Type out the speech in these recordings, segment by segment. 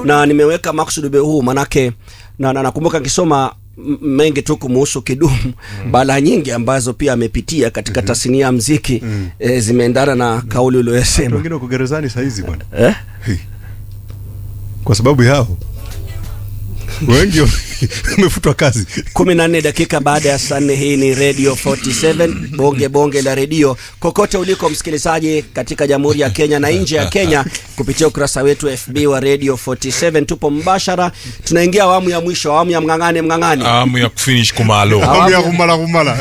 na nimeweka maksudi huu manake na, na, nakumbuka nikisoma m- mengi tu kumuhusu Kidumu mm. bala nyingi ambazo pia amepitia katika tasnia ya mziki mm. e, zimeendana na kauli Watu uliyosema wengine wako gerezani sahizi bwana eh? Hey. kwa sababu yao wengi wamefutwa kazi kumi na nne dakika baada ya saa nne hii ni radio 47 bonge bonge la redio kokote uliko msikilizaji katika jamhuri ya kenya na nje ya kenya kupitia ukurasa wetu fb wa radio 47 tupo mbashara tunaingia awamu ya mwisho awamu ya mng'ang'ane mng'ang'ane amu ya kufinish kumalo Awamu ya kumala kumala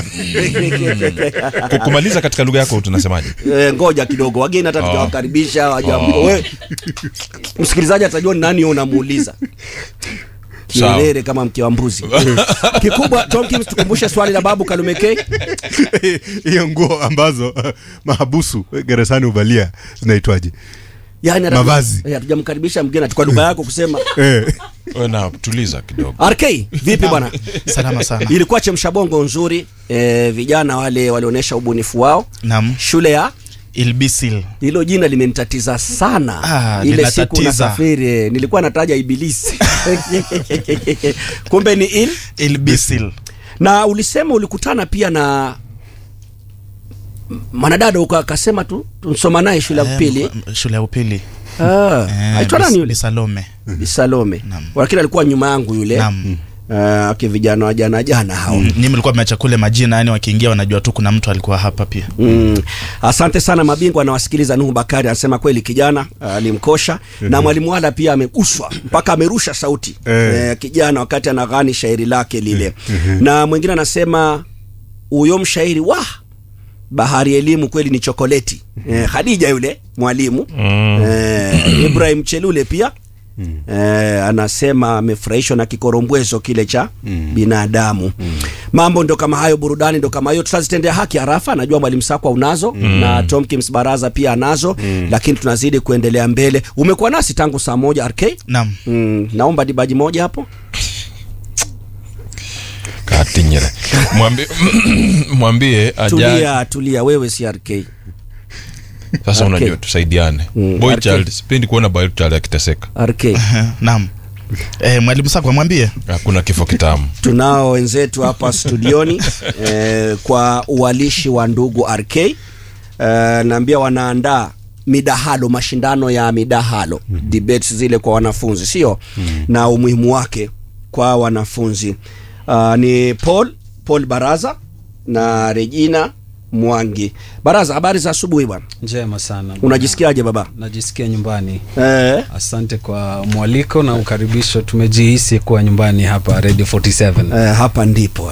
Ku- kumaliza katika lugha yako tunasemaje Eh, ngoja kidogo wageni hata tujawakaribisha waja we msikilizaji atajua ni nani unamuuliza Sawa. kielele kama mke wa mbuzi kikubwa tomkins tukumbushe swali la babu kalumekei hiyo nguo ambazo uh, mahabusu gerezani huvalia zinaitwaje yani hata- Mavazi. Eh, hatujamkaribisha mgeni ati kwa lugha yako kusema eh. Wewe na tuliza kidogo rk vipi bwana salama sana ilikuwa chemshabongo nzuri eh, vijana wale walionyesha ubunifu wao nam shule ya ilbisil hilo jina limenitatiza sana Ah, ile siku linatatiza. nasafiri nilikuwa nataja ibilisi kumbe ni il ilbisil na ulisema ulikutana pia na mwanadada uka akasema tu tunsoma naye shule ya upili Eh, shule ya upili Ah, Eh, aitwa nani Bis- yule bisalome Bi Salome Naam. lakini alikuwa nyuma yangu yule Naam. Ah, aki vijana wa jana jana hao Mm, nyinyi mlikuwa mmeacha kule majina yani wakiingia wanajua tu kuna mtu alikuwa hapa pia Mm. Asante sana mabingwa anawasikiliza. Nuhu Bakari anasema kweli kijana alimkosha na mwalimu wala pia ameguswa mpaka amerusha sauti Eh. eh, kijana wakati anaghani shairi lake lile na mwingine anasema huyo mshairi wa bahari ya elimu kweli ni chokoleti eh, Khadija yule mwalimu eh, Ibrahim Chelule pia Eh, anasema amefurahishwa na kikorombwezo kile cha binadamu mambo ndo kama hayo burudani ndo kama hiyo tutazitendea haki harafa najua mwalimu sakwa unazo na tomkins baraza pia anazo lakini tunazidi kuendelea mbele umekuwa nasi tangu saa moja rk naam mm, naomba dibaji moja hapo katinyere mwambie mwambie aja tulia tulia wewe si rk sasa Okay. unajua tusaidiane Mm, boy RK. child sipendi kuona boy child akiteseka rk Eh, naam eh, mwalimu sakwa mwambie hakuna kifo kitamu tunao wenzetu hapa studioni eh, kwa uwalishi wa ndugu rk eh, naambia wanaandaa midahalo mashindano ya midahalo mm. debates zile kwa wanafunzi sio mm. na umuhimu wake kwa wanafunzi uh, ni paul paul baraza na regina mwangi baraza habari za asubuhi bwana njema sana bwana. unajisikiaje baba najisikia nyumbani eh, asante kwa mwaliko na ukaribisho tumejihisi kuwa nyumbani hapa radio 47 eh, hapa ndipo